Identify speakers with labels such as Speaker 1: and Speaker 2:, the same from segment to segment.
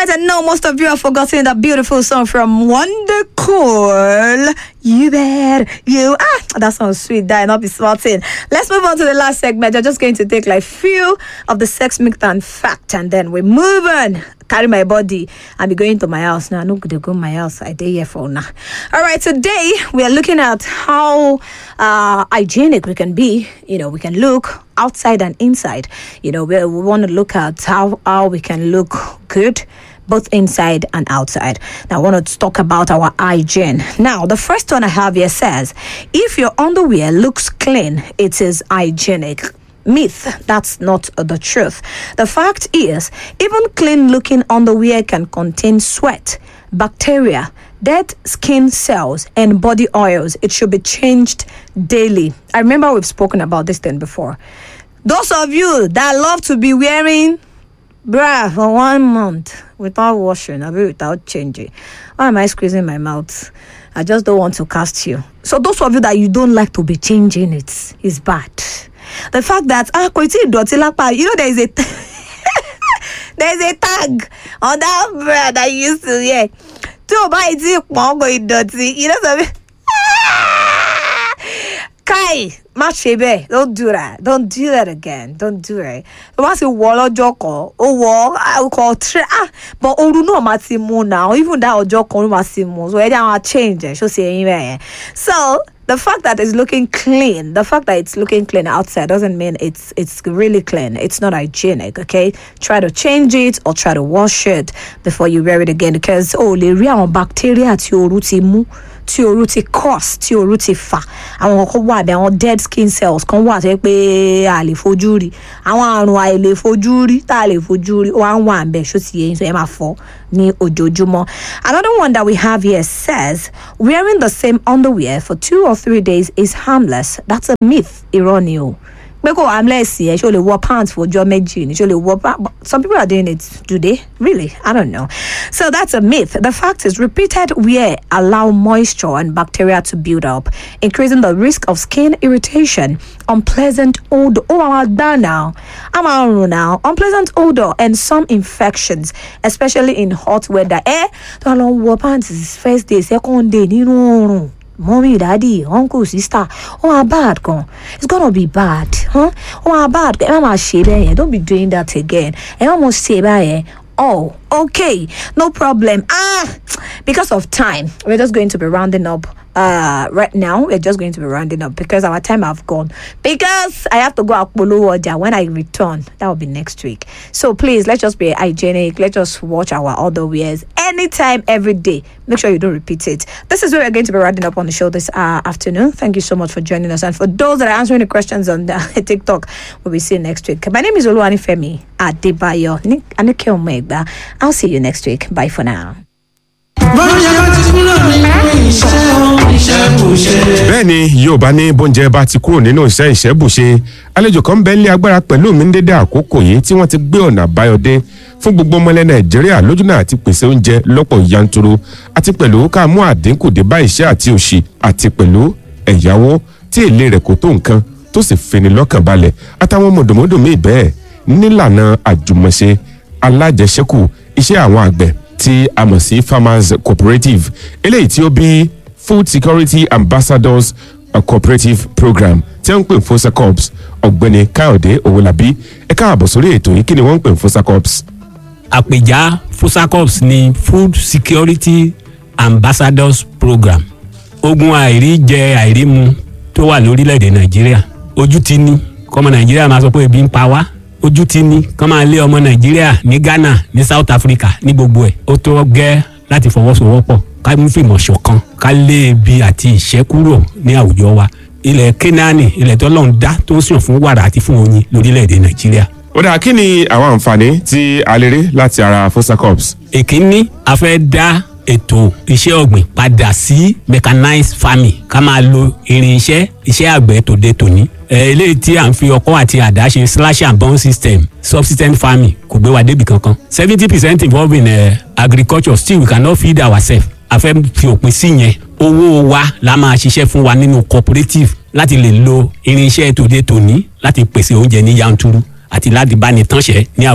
Speaker 1: right, I know most of you have forgotten that beautiful song from Wonder Cool. You bet you ah that sounds sweet. That not be smarting. Let's move on to the last segment. You're just going to take like few of the sex myth and fact, and then we move on. Carry my body and be going to my house now. No good go my house. I day here for now. All right, today we are looking at how uh, hygienic we can be. You know, we can look outside and inside. You know, we, we want to look at how how we can look good both inside and outside. Now, I want to talk about our hygiene. Now, the first one I have here says if your underwear looks clean, it is hygienic. Myth, that's not the truth. The fact is, even clean looking underwear can contain sweat, bacteria, dead skin cells, and body oils. It should be changed daily. I remember we've spoken about this thing before. Those of you that love to be wearing bra for one month without washing, I mean without changing. Why am I squeezing my mouth? I just don't want to cast you. So those of you that you don't like to be changing it is bad. The fact that ah kò tí ì dọ̀tí lápá you know there is a there is a tag on that bra that you used to wear. Tí o bá yìí tí pọ́n kò ì dọ̀tí you know something. Kai, má ṣe bẹ́ẹ̀ don't do that don't do that again don't do it. Tó bá ti wọ̀ lọ́jọ́ kan, ó wọ̀ ọkọ̀ tẹ́ ah but ooru náà máa ti mú now even that ọjọ́ kan ló máa ti mú so ẹ jẹ́ àwọn change ẹ̀ ṣó ṣe eyín bẹ́ẹ̀ yẹn. So the fact that it's looking clean, the fact that it's looking clean outside doesn't mean it's it's really clean. It's not hygienic, okay? Try to change it or try to wash it before you wear it again because oh, lè rí àwọn bacteria tí ooru ti mú tí ooru ti cause tí ooru ti fà àwọn kan wà bí àwọn dead skin cells kan wà tó yẹ pé a lè fojú rí àwọn àrùn àìlè fojú rí tá a lè fojú rí wà ń wà ń bẹ ṣó ti yẹ yín so ẹ máa fọ ní ojoojúmọ́. Another one that we have here says wearing the same underwear for two or three days is harmless. That's a myth. Irọ́ ni o. pé kò harmless yẹn ṣó lè wọ pants for ọjọ́ méjì ni ṣó lè wọ pa- but some people are doing it do they really I don't know so that's a myth the fact is repeated wear allow moisture and bacteria to build up increasing the risk of skin irritation unpleasant odor oh I'm done now I'm out now unpleasant odor and some infections especially in hot weather eh tó lọ wọ pants first day second day nínú oorun mommy daddy uncle sister oh how bad gan it's gonna be bad huh? oh how bad ẹ má máa ṣe bẹ́ẹ̀ yẹn don't be doing that again ẹ má mọ̀ ṣe báyẹn oh okay no problem ah because of time we're just going to be rounding up uh right now we're just going to be rounding up because our time have gone because i have to go apolo order when i return that will be next week so please let's just be hygienic let's just watch our other wears anytime every day make sure you don't repeat it this is where we're going to be rounding up on the show this uh, afternoon thank you so much for joining us and for those that are answering the questions on the tiktok we'll be seeing you next week my name is oluwani femi adebayo anike omegba i'll see you next week bye for now
Speaker 2: bóúnjẹ bá ti kúrò nínú iṣẹ́ ó iṣẹ́ kò ṣe.
Speaker 3: bẹ́ẹ̀ ni yorùbá ní bóúnjẹ bá ti kúrò nínú iṣẹ́ ìṣẹ́bùṣe àlejò kan bẹ́ẹ̀ lé agbára pẹ̀lú mi ní dédé àkókò yìí tí wọ́n ti gbé ọ̀nà àbáyọ dé fún gbogbo ọmọlẹ̀ nàìjíríà lójúnà àti pèsè oúnjẹ lọ́pọ̀ yanturu àti pẹ̀lú ká mú àdínkù dé bá ìṣẹ́ àti òṣì àti pẹ̀lú ẹ̀yáwó tí èlé rẹ̀ kò tó nǹkan tó sì fini lọ́kàn balẹ̀ àtàwọn mọ̀dọ̀mọ́dọ̀ míì bẹ́ẹ̀ nílànà àjùmọ̀ṣe alájẹsẹ́kù iṣẹ́ àwọn àgbẹ̀ tí a mọ̀ sí farmers cooperative eléyìí tí ó bí food security ambassadors uh, cooperative program tí wọ́n ń pè ní fosacorps ọ̀gbẹ́ni káyọ̀dé owólabí ẹ káàbọ̀ sórí ètò yìí kí ni wọ́n ń pè ní fosacorps.
Speaker 4: àpèjá fosacorps ní food security ambassadors program ogun àìrí jẹ àìrí mu tó wà lórílẹ̀‐èdè nàìjíríà ojú ti ní kọ́mọ nàìjíríà máa sọ pé ebi ń pa wá ojú ti ní kọ́ máa lé ọmọ nàìjíríà ní ghana ní south africa ní gbogbo ẹ̀ ó tó gẹ́ láti fọwọ́sowọ́pọ̀ ká mú fìmọ̀ ṣọ̀kan ká lé ebi àti ìṣẹ́ kúrò ní àwùjọ wa ilẹ̀ kénáánì ilẹ̀ tó lọ́n dá tó ń sàn fún wàrà àti fún oyin lórílẹ̀‐èdè nàìjíríà
Speaker 3: ó dáa kí ni àwọn àǹfààní tí a lè rí láti ara fosacorps.
Speaker 4: èkínní a fẹ́ dá ètò iṣẹ́ ọ̀gbìn padà sí mechanized farming ká máa lo irinṣẹ́ iṣẹ́ àgbẹ̀ tòde tòní. ẹ eléyìí tí à ń fi ọkọ́ àti àdá ṣe slash and burn system subsistence farming kò gbé wa débi kankan. seventy percent involved in uh, agriculture still we cannot feed ourselves. a fẹ́ fi òpin sí yẹn owó wa la máa ṣiṣẹ́ fún wa nínú cooperative láti lè lo irinṣẹ́ tòde tòní láti pèsè oúnjẹ ní yanturu àti láti bá ní tánṣẹ́ ní àwùjọ.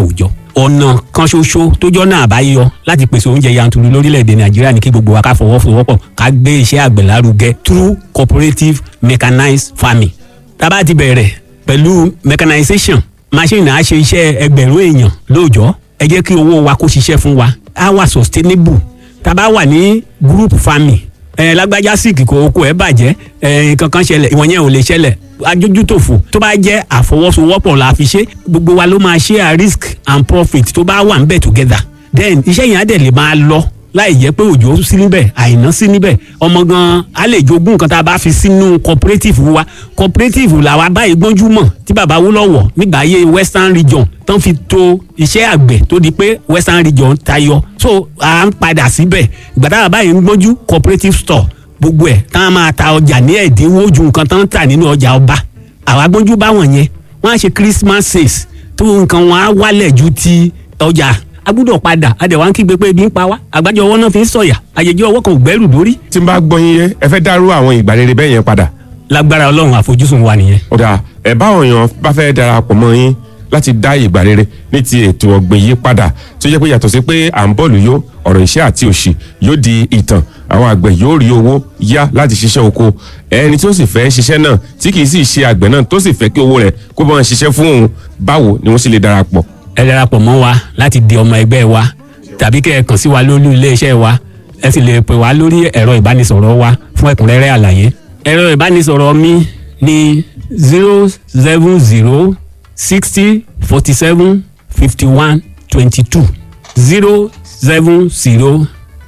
Speaker 4: ọ̀nà kan ṣoṣo tó jọ́nà àbáyọ láti pèsè oúnjẹ yanturu lórílẹ̀‐èdè nàìjíríà ní kí gbogbo wa ká fọwọ́sowọ́pọ̀ ká gbé iṣẹ́ àgbẹ̀ lárugẹ through cooperative mechanized farming tá a bá ti bẹ̀rẹ̀ pẹ̀lú mechanization machine á ṣe iṣẹ́ ẹgbẹ̀rún èèyàn lóòjọ́ ẹ jẹ́ kí owó wa kó ṣiṣẹ́ fún wa á wà sustainable tá a bá wà ní group farming ẹ lágbájá síìkì kò oko ẹ bàjẹ́ ẹ nǹkan kan ṣẹlẹ̀ ìwọ̀n yẹn ò lè ṣẹlẹ̀ ajójútòfò tó bá jẹ́ àfọwọ́sowọ́pọ̀ la fi ṣe gbogbo wa ló máa share risk and profit tó bá wà ń bẹ̀ together then iṣẹ́ yẹn á dẹ̀ lè máa lọ láì jẹ́ pé òjò sí níbẹ̀ àìná sí níbẹ̀ ọmọ gan á lè jogún nǹkan tá a bá fi sínú cooperative wa cooperative làwa báyìí gbọ́njú mọ̀ tí bàbá Awólọ́wọ̀ nígbà ayé western region tán fi to iṣẹ́ àgbẹ̀ tó di pé western region tayọ so à ń padà síbẹ̀ ìgbà táwa báyìí ń gbọ́njú cooperative store gbogbo ẹ̀ tá a máa ta ọjà ní ẹ̀dínwó ju nǹkan tán ń tà nínú ọjà ọba àwa gbọ́njú báwọn yẹn wọ́n á ṣe christmas sales tó nǹkan wọn á wálẹ̀ ju ti ọjà a gbúdọ̀ padà a dẹ̀ wá ń kígbe pé ebi ń pa wá àgbájọ ọwọ́ náà fi ń sọ̀yà àjèjì ọwọ́ kan ò gbẹ́rù dórí.
Speaker 3: tí n bá gbọ́ yín yé ẹ fẹ́ dárú àwọn ìgbà rere bẹ́ẹ̀ yẹn padà.
Speaker 4: lágbára ọlọ́run àfojúsùn wa nìyẹn.
Speaker 3: ọ̀dà ẹ̀ báwọn èèyàn bá fẹ́ darapọ̀ mọ́ yín láti dá ìgbà rere ní ti ètò ọ̀gbìn yìí padà tó jẹ́ pé yàtọ̀ sí pé à ń bọ́ọ̀lù yó ọ̀rọ̀ iṣẹ́ àti òṣì yóò di ìtàn àwọn àgbẹ̀ yóò rí owó yá láti ṣiṣẹ́ oko ẹni tó sì fẹ́ ṣiṣẹ́ náà tí kì í sì ṣe àgbẹ̀ náà tó sì fẹ́ kí owó rẹ̀ kó bá wọn ṣiṣẹ́ fún òun báwo ni wọ́n sì lè darapọ̀.
Speaker 4: ẹ darapọ̀ mọ́ wa láti di ọmọ ẹgbẹ́ wa tàbí kẹ́ ẹ kàn sí wa lórí iléeṣẹ́ wa ẹ sì lè pè wá lórí ẹ̀rọ ìbánisọ̀rọ̀ wa fún ẹ̀kúnrẹ́rẹ́ àlàyé ẹ̀rọ ìbánisọ̀rọ̀ mi ní zero seven zero sixty forty seven fifty one twenty two zero seven zero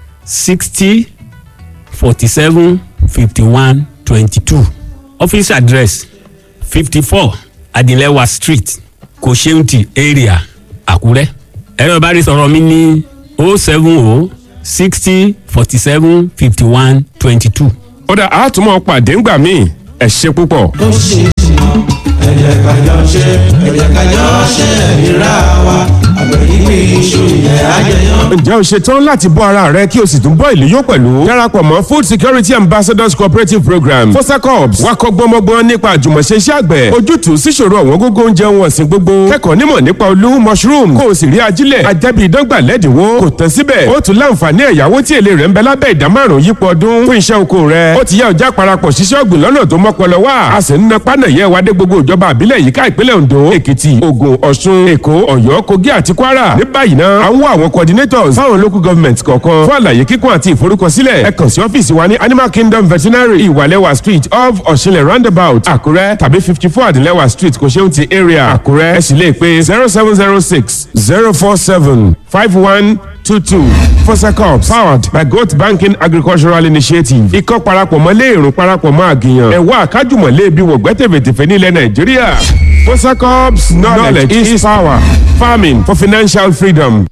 Speaker 4: sixty forty seven fifty one twenty two office address fifty four adilewa street kosheunti area àkúrẹ́ ẹ̀rọ ìbánisọ̀rọ̀ mi ní o seven o sixty forty seven fifty one twenty two.
Speaker 3: ọ̀dà àtúmọ̀ pàdé ńgbà míì ẹ ṣe púpọ̀.
Speaker 2: ó ṣe é ṣe ẹ jẹ́ ká jọ ṣe ẹ jẹ́ ká jọ ṣe ìríra wa àgbẹ̀ yìí iṣu ìyẹn àjẹyàn.
Speaker 3: ǹjẹ́ o ṣetán láti bọ́ ara rẹ kí o sì tún bọ́ ìlú yó pẹ̀lú? darapọ̀ mọ́ food security ambassadors cooperative program fosacorps wá kọ́ gbọ́mọgbọ́n nípa àjùmọ̀ṣe iṣẹ́ àgbẹ̀ ojútùú síṣòro ọ̀wọ́n gógó oúnjẹ ohun ọ̀sìn gbogbo kẹ́kọ̀ọ́ nímọ̀ nípa olú mushroom kó o sì rí ajílẹ̀ ajẹ́bí ìdọ́gba lẹ́dínwó kò tán síbẹ̀ ó tún láǹfààní ẹ̀yáwó tí èlé rẹ̀ ń bẹ lábẹ́ ìdá márùn yípo ọdún fún iṣẹ́ oko rẹ̀ ó ti yá ọjà parapọ̀ ṣiṣẹ́ ọ̀gbìn lọ́nà tó mọ́pọlọ wá a sì ń na pánà yẹ wa dé gbogbo ìjọba àbílẹ̀ yìíká ìpínlẹ̀ Ondo Èkìtì Ògùn Ọ̀ṣun Èkó Ọ̀yọ́ Kogi àti Kwara ní báyìí náà à ń wá àwọn coordinators fáwọn local government kọ̀ọ̀kan fún àlàyé kíkún àti ìforúkọsílẹ̀ ẹ kàn sí ọ́fíìsì wa ní Animal Kingdom Veterinary Ìwàlẹ́wà Street off Ọ̀ṣinlẹ̀ roundabout Àkúrẹ́ tàbí fifty four Àdìlẹ́wà Street Kòṣeúntì area Àkúrẹ́ ẹ sì lè pè zero seven zero six zero four seven five one two two fosacorps powered by goat banking agricultural initiative ikọ́ parapọ̀ mọ́ léèrùn parapọ̀ mọ́ àgìyàn ẹ̀wọ́ àkájùmọ̀ léèbí wọ̀gbẹ́tẹ̀fẹ̀tẹ̀fẹ̀ nílẹ̀ nàìjíríà fosacorps knowledge is power farming for financial freedom.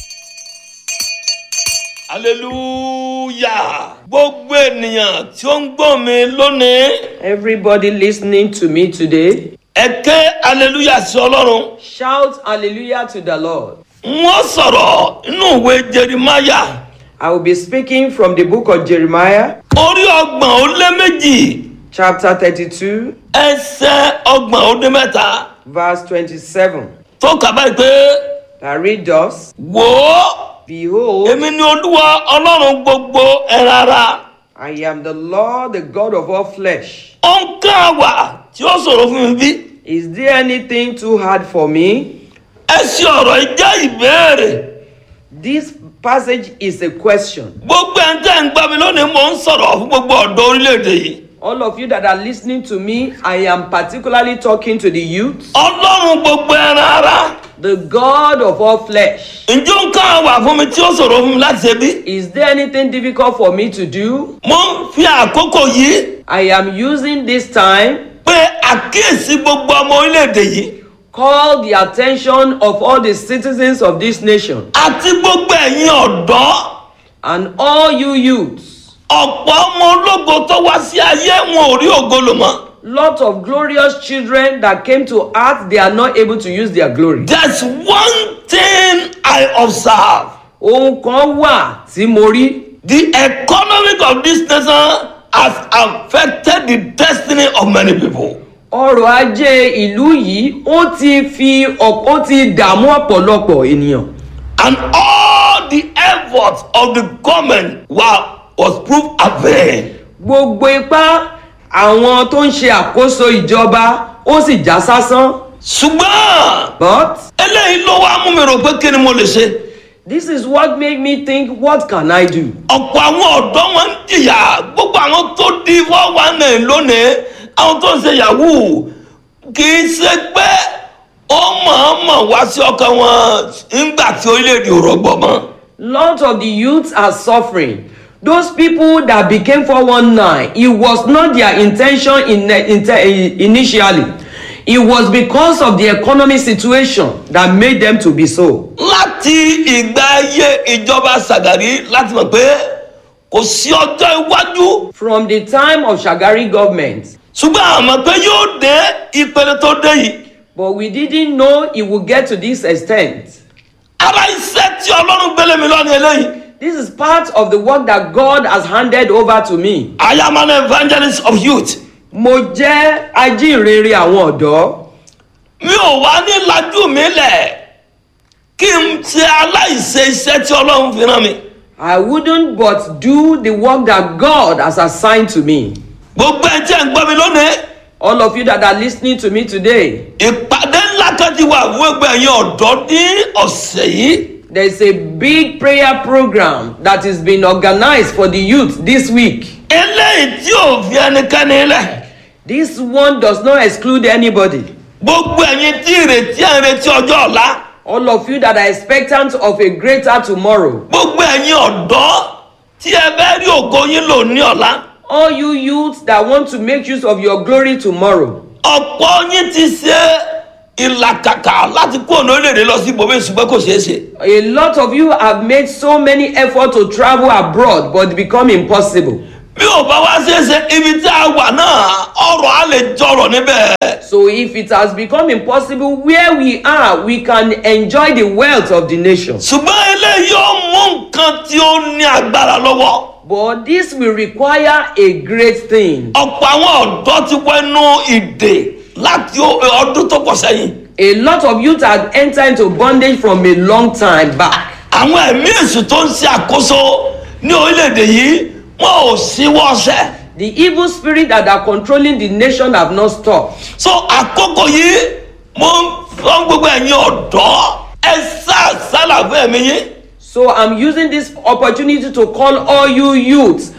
Speaker 5: hallelujah gbogbo ènìyàn tí ó ń gbọ́ mi lónìí
Speaker 6: Everybody listening to me today,
Speaker 5: ẹ ké hallelujah sí ọlọ́run
Speaker 6: shout hallelujah to the Lord.
Speaker 5: wọ́n sọ̀rọ̀ inú ìwé jerimaya
Speaker 6: I will be speaking from the book of Jeremiah,
Speaker 5: orí ọgbọ̀n ó lé méjì
Speaker 6: chapter 32,
Speaker 5: ẹsẹ̀ ọgbọ̀n ó dé mẹ́ta
Speaker 6: verse 27.
Speaker 5: tó kà báyìí pé
Speaker 6: That read thus
Speaker 5: wò ó
Speaker 6: Behold,
Speaker 5: èmi ni olúwa ọlọ́run gbogbo ẹran ara
Speaker 6: I am the Lord, the God of all flesh.
Speaker 5: ó ń ká àwà tí ó sọ̀rọ̀ fún mi bí
Speaker 6: Is there anything too hard for me?
Speaker 5: ẹ ṣe ọ̀rọ̀ yìí jẹ́ ìbéèrè
Speaker 6: This passage is a question.
Speaker 5: gbogbo ẹ̀ ń tẹ́ ń gbá mi lónìí mò ń sọ̀rọ̀ fún gbogbo ọ̀dọ́ orílẹ̀-èdè yìí
Speaker 6: All of you that are listening to me, I am particularly talking to the youth,
Speaker 5: ọlọ́run gbogbo ẹran ara
Speaker 6: the God of all flesh.
Speaker 5: ǹjẹ́ ó ń ká àwà fún mi tí ó sọ̀rọ̀ fún mi láti ṣe bí
Speaker 6: Is there anything difficult for me to do?
Speaker 5: mo ń fi àkókò yìí
Speaker 6: I am using this time
Speaker 5: pé àkíyèsí gbogbo ọmọ orílẹ̀-èdè yìí
Speaker 6: call the attention of all the citizens of this nation
Speaker 5: àti gbogbo ẹ̀yin ọ̀dọ́
Speaker 6: and all you youths.
Speaker 5: ọ̀pọ̀ ọmọ ológo tó wá sí ayé wọn ò rí ògo lò mọ́
Speaker 6: Lot of glorious children that came to earth, they are not able to use their glory.
Speaker 5: there's one thing I observe
Speaker 6: Ohun kan wà tí mo rí.
Speaker 5: the economic of this nation has affected the destiny of many people.
Speaker 6: ọrọ̀ ajé ìlú yìí ó ti fi ọ̀pọ̀ ó ti dààmú ọ̀pọ̀lọpọ̀ ènìyàn.
Speaker 5: And all the efforts of the government were, was proved avain.
Speaker 6: gbogbo ipá àwọn tó ń ṣe àkóso ìjọba ó sì já sásán.
Speaker 5: ṣùgbọ́n
Speaker 6: but
Speaker 5: eléyìí ló wá mú mi rò pé kí ni mo lè ṣe.
Speaker 6: this is what made me think what can I do.
Speaker 5: ọ̀pọ̀ àwọn ọ̀dọ́ wọn ń jìyà gbogbo àwọn tó di four one nine lónìí àwọn tó ń ṣe yahoo kì í ṣe pé ó mọ̀ọ́mọ̀ wá sí ọkàn wọn nígbà tí orílẹ̀-èdè ò rọgbọ̀ mọ́.
Speaker 6: Lots of the youths are suffering. Those people that became 419, it was not their intention in, in, initially. It was because of the economic situation that made them to be so.
Speaker 5: láti ìgbà ayé ìjọba Ṣàgàrí láti mọ̀ pé kò sí ọjọ́ iwájú
Speaker 6: From the time of Shagari government,
Speaker 5: ṣùgbọ́n àmọ́ pé yóò dé ìpele tó dé yìí
Speaker 6: but we didn't know it would get to this extent.
Speaker 5: ara iṣẹ́ tí ọlọ́run gbélé mi lọ́ni eléyìí
Speaker 6: This is part of the work that God has handed over to me.
Speaker 5: I am an evangelist of youth
Speaker 6: Mo jẹ́ ajínrere àwọn ọ̀dọ́.
Speaker 5: mi ò wá ní lajú mi lẹ̀ kí n ṣe aláìṣe iṣẹ́ tí ọlọ́run fi rán mi
Speaker 6: I wouldn't but do the work that God has assigned to me.
Speaker 5: gbogbo ẹ̀ tí ẹ̀ ń gbọ́ mi lónìí
Speaker 6: All of you that are listening to me today,
Speaker 5: ìpàdé ńlá kan ti wà fún ẹgbẹ́ ẹ̀yin ọ̀dọ́ ní ọ̀sẹ̀ yìí
Speaker 6: there's a big prayer program that is being organized for the youth this week.
Speaker 5: eléyìí tí ò fi ẹnikẹ́ni lẹ̀
Speaker 6: This one does not exclude anybody.
Speaker 5: gbogbo ẹ̀yin tí ìrètí ẹ̀ ń retí ọjọ́ ọ̀la
Speaker 6: All of you that are expectant of a greater tomorrow,
Speaker 5: gbogbo ẹ̀yin ọ̀dọ́ tí ẹ fẹ́ rí ògo yín lò ní ọ̀la
Speaker 6: all you youths that want to make use of your glory tomorrow,
Speaker 5: ọ̀pọ̀ yín ti ṣe ìlàkàkà láti kó ọ̀nà orílẹ̀-èdè lọ sí ibòmí ṣùgbọ́n kò ṣeé ṣe.
Speaker 6: a lot of you have made so many efforts to travel abroad but become impossible.
Speaker 5: bí ò bá wá ṣeé ṣe ibi tí a wà náà ọrọ̀ á lè jọrọ̀ níbẹ̀.
Speaker 6: So if it has become impossible where we are, we can enjoy the wealth of the nation.
Speaker 5: ṣùgbọ́n eléyìí ó mú nǹkan tí ó ní agbára lọ́wọ́.
Speaker 6: But this will require a great thing.
Speaker 5: ọ̀pọ̀ àwọn ọ̀dọ́ ti wẹnu ìdè láti ó- ọdún tó pọ̀ sẹ́yìn.
Speaker 6: A lot of youth had entered into bondage from a long time back.
Speaker 5: àwọn ẹ̀mí èṣù tó ń ṣe àkóso ní orílẹ̀-èdè yìí wọn ò síwọ́ ọ̀sẹ̀.
Speaker 6: The evil spirit that are controlling the nation have not stopped.
Speaker 5: so àkókò yìí mo ń fọ́n gbogbo ẹ̀yin ọ̀dọ́ ẹ sá sálà fún ẹ̀mí yín.
Speaker 6: So I'm using this opportunity to call all you youths,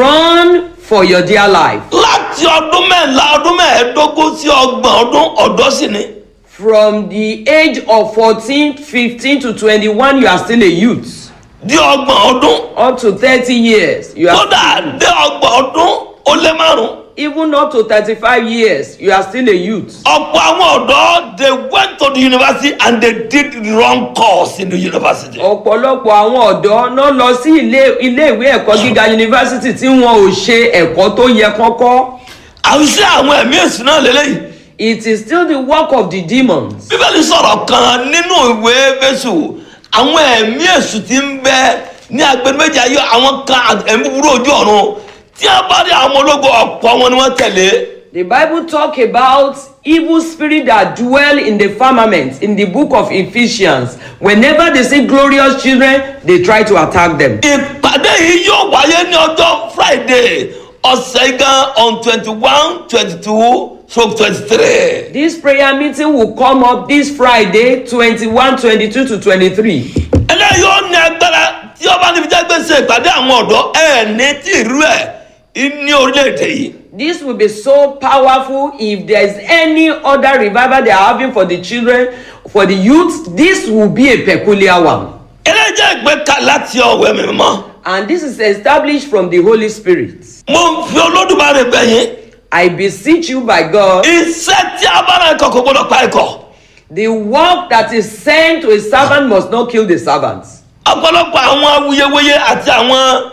Speaker 6: run for your dear life.
Speaker 5: láti ọdún mẹ́la ọdún mẹ́ẹ̀ẹ́dógún sí ọgbọ̀n ọdún ọ̀dọ́ sì ni.
Speaker 6: From the age of 14, 15 to 21, you are still a youth.
Speaker 5: di ọgbọ̀n ọdún
Speaker 6: Up to 30 years, you are
Speaker 5: kódà dé ọgbọ̀n ọdún ó lé márùn.
Speaker 6: even up to 35 years, you are still a youth.
Speaker 5: ọ̀pọ̀ àwọn ọ̀dọ́ they went to the university and they did the wrong course in the university.
Speaker 6: ọ̀pọ̀lọpọ̀ àwọn ọ̀dọ́ náà lọ sí ilé iléèwé ẹ̀kọ́ gíga yunifásitì tí wọn ò ṣe ẹ̀kọ́ tó yẹ kọ́kọ́.
Speaker 5: àwùjọ àwọn ẹ̀mí èsì náà lélẹ́yìí.
Speaker 6: It is still the work of the demons.
Speaker 5: bíbélì sọ̀rọ̀ kan nínú ìwé fésù àwọn ẹ̀mí èsù ti ń bẹ ní agbẹni méjì ayé àwọn kan ẹ̀mí búburú ojú ọ̀run tí a bá rí àwọn ológun ọ̀pọ̀ wọn ni wọ́n tẹ̀lé.
Speaker 6: The Bible talk about evil spirit that dwell in the firmament in the book of Ephesians. Whenever they see glorious children, they try to attack them.
Speaker 5: ìpàdé yìí yóò wáyé ní ọjọ́ friday ọ̀sẹ̀ gan on twenty one twenty two stroke twenty three.
Speaker 6: This prayer meeting will come up this Friday, 21, 22 to 23.
Speaker 5: eléyìí ó ní agbára tí ọba níbi jẹ́ gbèsè ìpàdé àwọn ọ̀dọ́ ẹ̀ ní tí ìrú ẹ̀ ní orílẹ̀-èdè yìí.
Speaker 6: This will be so powerful if there is any other revival they are having for the children, for the youth. This will be a peculiar one.
Speaker 5: eléyìí jẹ́ ìgbéka láti ọ̀wẹ́ mi mọ́.
Speaker 6: And this is established from the Holy Spirit.
Speaker 5: mo ń fi olódùmarè bẹ̀yìn
Speaker 6: I beseech you by God,
Speaker 5: iṣẹ́ tí a bá náà ikọ̀ kò gbọdọ̀ pa ikọ̀
Speaker 6: the work that is sent to a servant must not kill the servant.
Speaker 5: ọ̀pọ̀lọpọ̀ àwọn awuyewuye àti àwọn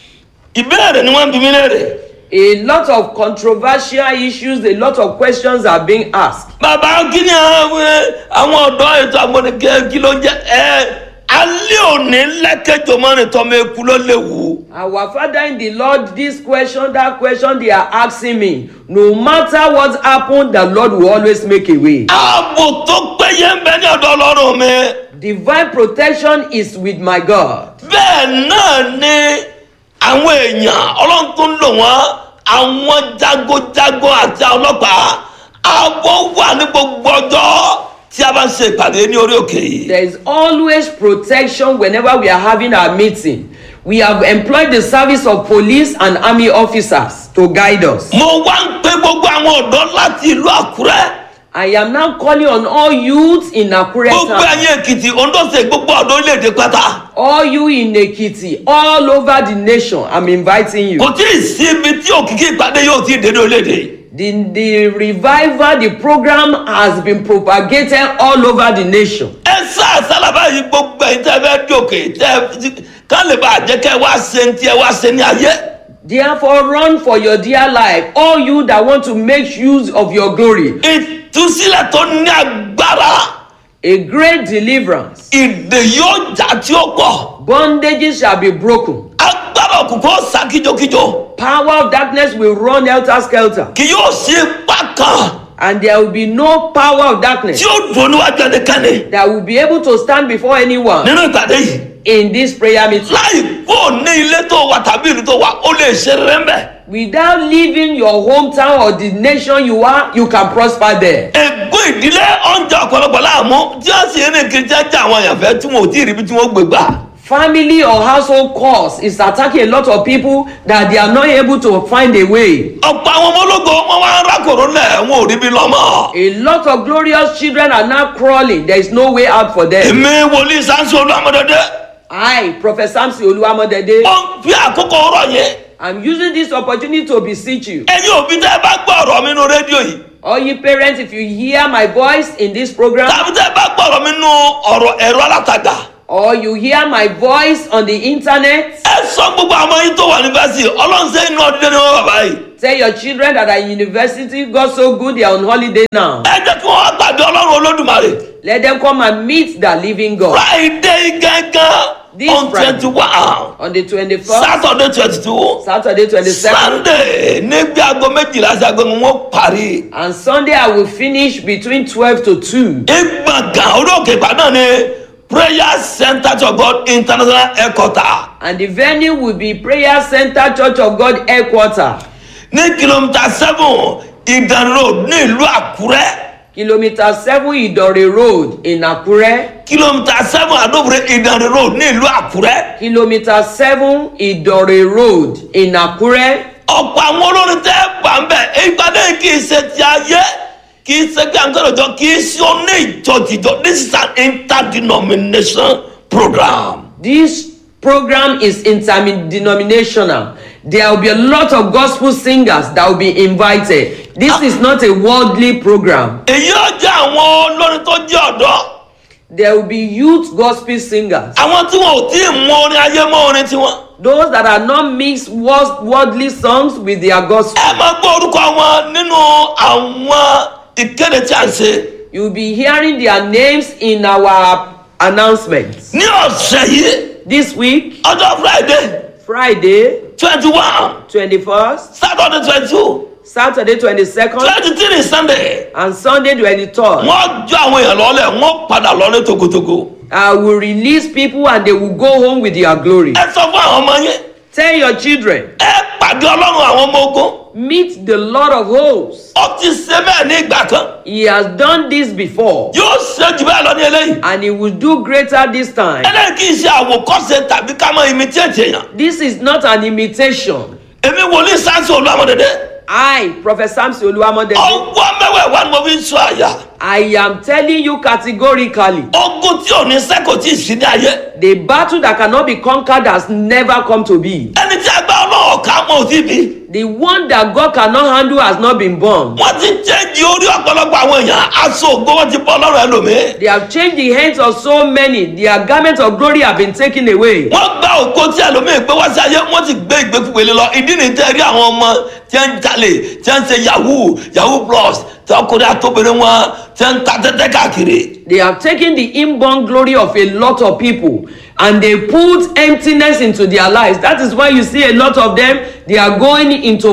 Speaker 5: ìbéèrè ni wọ́n ń bi mí léèrè
Speaker 6: A lot of controversial issues, a lot of questions are being asked.
Speaker 5: bàbá kí ni àwọn àwọn ọ̀dọ́ ètò àgbọ̀nìkẹ́ kí ló jẹ́ ẹ alẹ́ òní lẹ́kẹ̀jọ mọ́rin tọ́mọ eku ló léwu.
Speaker 6: Our Father in the Lord, this question, that question they are asking me, no matter what happened, the Lord will always make a way.
Speaker 5: ààbò tó péye ń bẹ ní ọ̀dọ̀ ọlọ́run mi.
Speaker 6: Divine protection is with my God.
Speaker 5: bẹ́ẹ̀ náà ni àwọn èèyàn ọlọ́run tó ń lò wọ́n àwọn jagojago àti ọlọ́pàá ààbò wà ní gbogbo ọjọ́ tí a bá ń ṣe ìpàdé ní orí òkè yìí.
Speaker 6: There is always protection whenever we are having our meeting. We have employed the service of police and army officers to guide us.
Speaker 5: mo wá ń pe gbogbo àwọn ọ̀dọ́ láti ìlú àkúrẹ́
Speaker 6: I am now calling on all youths in Akure
Speaker 5: gbogbo
Speaker 6: town,
Speaker 5: ẹ̀yìn èkìtì ondóse gbogbo ọ̀dọ́ orílẹ̀-èdè pátá
Speaker 6: all you in Ekiti, all over the nation. I'm inviting you.
Speaker 5: kò tí ì sí ibi tí òkìkí ìpàdé yóò ti dé ní orílẹ̀-èdè
Speaker 6: The, the revival, the program has been propagated all over the nation.
Speaker 5: ẹ sá sálábà yìí gbogbo ẹ̀yin tẹ́ fẹ́ dòkè tẹ́ ká lè bá jẹ́ kẹ́ wá ṣe ní tiẹ̀ wá ṣe ní ayé.
Speaker 6: Therefore, run for your dear life, all you that want to make use of your glory.
Speaker 5: ìtúsílẹ̀ tó ní agbára
Speaker 6: A great deliverance.
Speaker 5: ìdè yóò jà tí ó pọ̀
Speaker 6: Bondages shall be broken.
Speaker 5: agbára òkùnkùn ó sá kíjokíjo
Speaker 6: Power of darkness will run helter skelter.
Speaker 5: kì yóò sí ipá kan
Speaker 6: And there will be no power of darkness
Speaker 5: tí ó dùn níwájú ẹnikẹ́ni
Speaker 6: that will be able to stand before anyone
Speaker 5: nínú ìpàdé yìí
Speaker 6: in this prayer meeting.
Speaker 5: láì kó ní ilé tó wà tàbí ìlú tó wà ó lè ṣe rere mbẹ.
Speaker 6: Without leaving your hometown or the nation you are, you can prosper there.
Speaker 5: ègún ìdílé ọ̀njà ọ̀pọ̀lọpọ̀ láàmú tí wọ́n sì ń kiri jẹ́jẹ́ àwọn èèyàn fẹ́ tí wọn ò tí ì rí ibi tí wọ́n gbé gbà.
Speaker 6: Family or household cause is attacking a lot of people that they are not able to find a way.
Speaker 5: ọ̀pọ̀ àwọn ọmọ ológo wọn wá ń rákòrò lẹ̀ wọn ò rí bí lọ́mọ.
Speaker 6: A lot of glorious children are now crawling. There is no way out for them.
Speaker 5: èmi wòlíì sáńsì olúwàmọdọdẹ
Speaker 6: I, Prophet Samson Oluwamodede,
Speaker 5: ó ń fi àkókò ọ̀rọ̀ yẹn.
Speaker 6: I'm using this opportunity to beseech you.
Speaker 5: ẹ̀yin òbí tẹ́ ẹ bá gbọ́ ọ̀rọ̀ mi nínú rédíò yìí
Speaker 6: All you parents, if you hear my voice in this program,
Speaker 5: tàbí tẹ́ ẹ bá gbọ́ ọ̀rọ̀ mi nínú ọ̀rọ̀ ẹ̀rọ alátagbà
Speaker 6: or you hear my voice on the internet,
Speaker 5: ẹ sọ gbogbo àwọn yín tó wà ní fásitì ọlọ́run ṣe inú ọdún ní wọn bàbá yìí.
Speaker 6: tell your children that are in university, God so good, they are on holiday now.
Speaker 5: ẹ jẹ́ kí wọ́n wá pàdé ọlọ́run olódùmarè.
Speaker 6: Let them come and meet the living God.
Speaker 5: friday gangan
Speaker 6: This
Speaker 5: on
Speaker 6: Friday.
Speaker 5: twenty one
Speaker 6: On the 21st,
Speaker 5: saturday twenty two
Speaker 6: Saturday 22nd,
Speaker 5: sunday níbi aago méjìlá sí aago wọn parí.
Speaker 6: and Sunday I will finish between 12 to 2.
Speaker 5: ìgbọ̀ngàn olóòkè ìbàdàn ni prayer center to god international headquarter
Speaker 6: And the venue will be Prayer Center Church of God headquarter,
Speaker 5: ní kìlómítà seven ìdàn road ní ìlú àkúrẹ́
Speaker 6: kilometer 7 Idore Road in Akure,
Speaker 5: kìlómítà seven àdóbòrè ìdàn road ní ìlú àkúrẹ́.
Speaker 6: kilometer 7 Idore Road in Akure.
Speaker 5: ọ̀pọ̀ àwọn olórin tẹ́ gbà ń bẹ̀ ìpàdé yìí kì í ṣe ti ayé kì í ṣe pé àǹkọ́rọ̀ jọ kì í ṣe oní ìjọ-tìjọ this is an interdenomination program.
Speaker 6: This program is interdenominational. There will be a lot of gospel singers that will be invited. This is not a worldly program.
Speaker 5: èyí ó jẹ́ àwọn olórin tó jẹ́ ọ̀dọ́
Speaker 6: There will be youth gospel singers.
Speaker 5: àwọn tí wọn ò tí ì mú orin ayé mọ́ orin tiwọn.
Speaker 6: Those that are not mixed world- worldly songs with their gospel.
Speaker 5: ẹ máa gbọ́ orúkọ wọn nínú àwọn ìkéde tí a ń ṣe.
Speaker 6: You will be hearing their names in our announcements.
Speaker 5: ní ọ̀sẹ̀ yìí
Speaker 6: This week,
Speaker 5: ọjọ́ friday
Speaker 6: Friday,
Speaker 5: twenty one
Speaker 6: 21st,
Speaker 5: saturday twenty two
Speaker 6: Saturday, 22nd,
Speaker 5: twenty three sunday
Speaker 6: and Sunday, 23rd.
Speaker 5: wọ́n jọ àwọn èèyàn lọ́lẹ̀ wọ́n padà lọ́lẹ̀ togotogo.
Speaker 6: I will release people and they will go home with their glory.
Speaker 5: ẹ sọ fún àwọn ọmọ yẹn
Speaker 6: Tell your children,
Speaker 5: ẹ pàdé ọlọ́run àwọn ọmọ ogun
Speaker 6: meet the Lord of hosts.
Speaker 5: ó ti ṣe bẹ́ẹ̀ ní ìgbà kan
Speaker 6: He has done this before
Speaker 5: yóò ṣe jù bẹ́ẹ̀ lọ ní eléyìí
Speaker 6: and he will do greater this time.
Speaker 5: eléyìí kì í ṣe àwòkọ́ṣe tàbí ká mọ imitate èèyàn
Speaker 6: This is not an imitation.
Speaker 5: èmi wòlíì sáńsì olúwamọdédé
Speaker 6: I, Prophet Samson Oluwamodede,
Speaker 5: ọgbọ́n mẹ́wẹ̀ẹ́wá ni mo fi ń sọ àyà
Speaker 6: I am telling you categorically,
Speaker 5: ogun tí ò ní sẹ́kọ̀ tí ì sí ní ayé
Speaker 6: the battle that cannot be conquered has never come to be.
Speaker 5: ẹni tí a gbá ọlọ́wọ́ ká mọ́ òtí bí
Speaker 6: The one that God cannot handle has not been born.
Speaker 5: wọ́n ti jẹ́jì orí ọ̀pọ̀lọpọ̀ àwọn èèyàn aṣọ ògbó wọn ti bọ́ ọlọ́run ẹlòmíì
Speaker 6: They have changed the hands of so many. Their garments of glory have been taken away.
Speaker 5: wọ́n gba òkò tí ẹlòmíín gbé wá sí ayé wọ́n ti gbé ìgbékúgbélé lọ ìdí ni tẹ́ rí àwọn ọmọ tí wọ́n ń jalè tí wọ́n ń ṣe yahoo yahoo plus tí ọkùnrin àtọ́bìnrin wọn tí wọ́n ń ta tẹ́tẹ́ káàkiri.
Speaker 6: They have taken the inborn glory of a lot of people and they put emptiness into their lives. That is why you see a lot of them, they are going into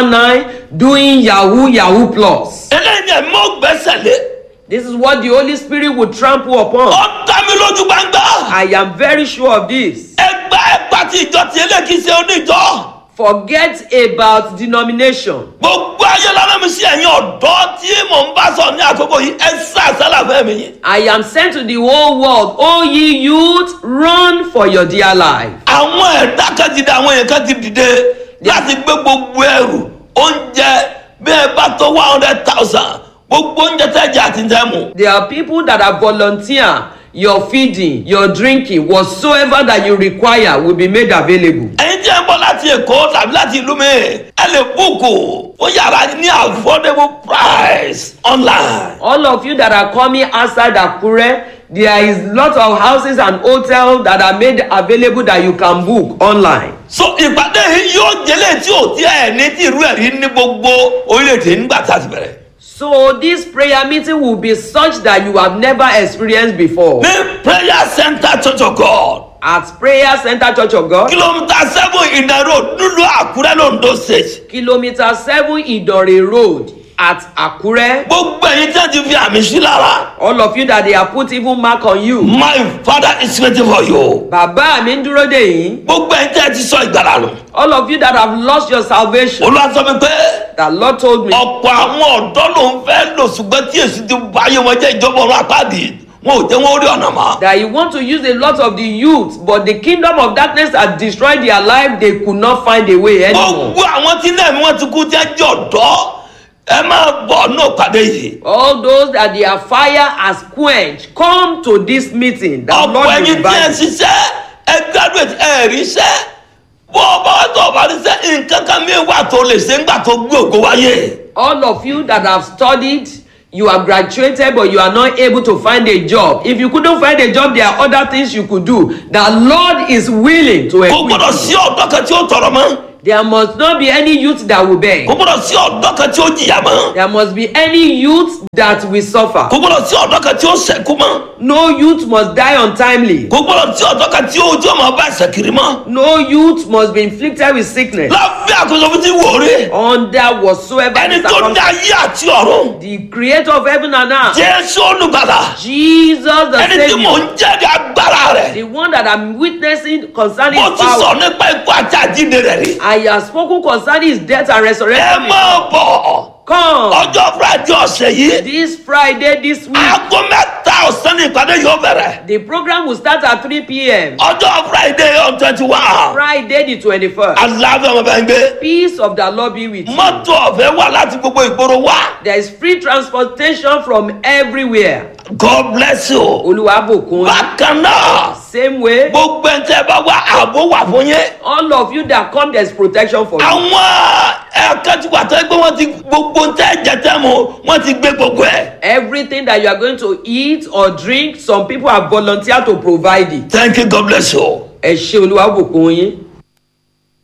Speaker 6: 419, doing Yahoo, Yahoo Plus.
Speaker 5: eléyìí ni ẹ̀mí ò gbẹ́sẹ̀ lé
Speaker 6: This is what the Holy Spirit will trample upon.
Speaker 5: ó dá mi lójú gbangba
Speaker 6: I am very sure of this.
Speaker 5: ẹgbà ẹgbà tí ìjọ tí eléyìí kì í ṣe oníjọ
Speaker 6: Forget about denomination.
Speaker 5: gbogbo ayé lọ́nà mi sí ẹ̀yin ọ̀dọ́ tí mò ń bá sọ ní àkókò yìí ẹ sá àsálà fẹ́ mi yín.
Speaker 6: I am sent to the whole world. O ye youth, run for your dear life.
Speaker 5: àwọn ẹ̀dá kan ti dé àwọn èèyàn kan ti dìde láti gbé gbogbo ẹrù oúnjẹ bí ẹ bá tó one hundred thousand gbogbo oúnjẹ tẹ́ jẹ àti tẹ́ mu.
Speaker 6: There are people that are volunteer. Your feeding, your drinking, whatsoever that you require will be made available.
Speaker 5: ẹ̀yin tí ẹ ń bọ̀ láti èkó tàbí láti ìlú mi ẹ lè búùkù fún yàrá ní affordable price online.
Speaker 6: All of you that are coming outside Akure, there is lot of houses and hotels that are made available that you can book online.
Speaker 5: so ìpàdé yìí yóò jẹ́lẹ̀ tí ò tí ẹ̀ ní tí irú ẹ̀ rí ní gbogbo orílẹ̀-èdè nígbà tá a ti bẹ̀rẹ̀.
Speaker 6: So this prayer meeting will be such that you have never experienced before.
Speaker 5: ní prayer center church of god
Speaker 6: At Prayer Center Church of God,
Speaker 5: kìlómítà seven ìdá road nílùú àkúrẹ́ londo state.
Speaker 6: kilometer seven Idore Road at Akure.
Speaker 5: gbogbo ẹ̀yin tí a ti fi àmì sí lára.
Speaker 6: All of you that they have put even mark on you.
Speaker 5: my father is waiting for you.
Speaker 6: Bàbá mi ń dúró dè yín.
Speaker 5: gbogbo ẹ̀yin tí a ti sọ ìgbàlá nù.
Speaker 6: All of you that have lost your salvation.
Speaker 5: olúwa sọ mi pé
Speaker 6: The Lord told me.
Speaker 5: ọ̀pọ̀ àwọn ọ̀dọ́ ló ń fẹ́ lò ṣùgbọ́n tí èsì ti bá ayé wọn jẹ́ ìjọba ọ̀run àpáàdì wọn ò jẹ́ wọn ó rí ọ̀nà mọ́.
Speaker 6: that you want to use a lot of the youth but the kingdom of darkness has destroyed their life they could not find a way anymore.
Speaker 5: gbogbo àwọn tí náà mi wọ́n ti kú tí a jẹ́ ọ̀dọ́ ẹ máa bọ̀ ní òpàdé yìí.
Speaker 6: all those that their fire has quenched come to this meeting that
Speaker 5: ọ̀pọ̀
Speaker 6: lord will
Speaker 5: ẹ̀yin tí ẹ
Speaker 6: revive you.
Speaker 5: ṣiṣẹ́ ẹ graduate ẹ ríṣẹ́ bó o bá wà tó o bá ríṣẹ́ nǹkan kan mi wà tó lè ṣe ńgbà tó gbé ògo wáyé.
Speaker 6: all of you that have studied you have graduated but you are not able to find a job if you couldn't find a job there are other things you could do the lord is willing to
Speaker 5: kò
Speaker 6: equip
Speaker 5: gbọ́dọ̀ sí
Speaker 6: you
Speaker 5: ọ̀dọ́ kan tí ó tọrọ mọ́
Speaker 6: there must not be any youth that will beg
Speaker 5: kò gbọ́dọ̀ sí ọ̀dọ́ kan tí ó jìyà mọ́
Speaker 6: there must be any youth that will suffer
Speaker 5: kò gbọ́dọ̀ sí ọ̀dọ́ kan tí ó sẹ̀kú mọ́
Speaker 6: no youth must die untimely
Speaker 5: kò gbọ́dọ̀ sí ọ̀dọ́ kan tí ojú ọmọ bá ẹsẹ̀ kiri mọ́
Speaker 6: no youth must be inflicted with sickness
Speaker 5: lábẹ́ àkóso fún ti wò rí
Speaker 6: under whatsoever
Speaker 5: ẹni
Speaker 6: the
Speaker 5: tó dá
Speaker 6: circumstance.
Speaker 5: ayé àti ọ̀run
Speaker 6: the creator of heaven and earth
Speaker 5: jésù olùgbàlà
Speaker 6: jesus the
Speaker 5: ẹni tí mò
Speaker 6: saviour
Speaker 5: ń jẹ́rìí agbára rẹ̀
Speaker 6: the one that i'm witnessing concerning
Speaker 5: mo
Speaker 6: his
Speaker 5: ti sọ
Speaker 6: power
Speaker 5: nípa ikú àti àjíǹde rẹ̀ rí
Speaker 6: i have spoken concerning his death and
Speaker 5: ẹ
Speaker 6: resurrection
Speaker 5: máa bọ̀
Speaker 6: come
Speaker 5: ọjọ́ friday ọ̀sẹ̀ yìí
Speaker 6: this friday this week
Speaker 5: aago mẹ́ta ọ̀sán ní ìpàdé yóò bẹ̀rẹ̀
Speaker 6: the program will start at 3 p.m
Speaker 5: ọjọ́ friday on twenty one
Speaker 6: friday the 21st
Speaker 5: aláàbẹ̀ ọmọ bẹ́ẹ̀ ń gbé
Speaker 6: peace of the lord be with you
Speaker 5: mọ́tò ọ̀fẹ́ wà láti gbogbo ìgboro wá
Speaker 6: there is free transportation from everywhere
Speaker 5: god bless you
Speaker 6: olùwàbùkún
Speaker 5: bákan náà
Speaker 6: same way
Speaker 5: gbogbo ẹ̀ ń tẹ́ bá wá ààbò wà fún yín
Speaker 6: all of you that come there is protection for you.
Speaker 5: àwọn ẹ̀ka tí wà tẹ́ gbé wọ́n ti gbogbo ń tẹ́ jẹ tẹ́ mu wọ́n ti gbé gbogbo ẹ̀
Speaker 6: everything that you are going to eat or drink some people have volunteered to provide it.
Speaker 5: thank you god bless you.
Speaker 6: ẹ ṣe olúwa bùkún yín.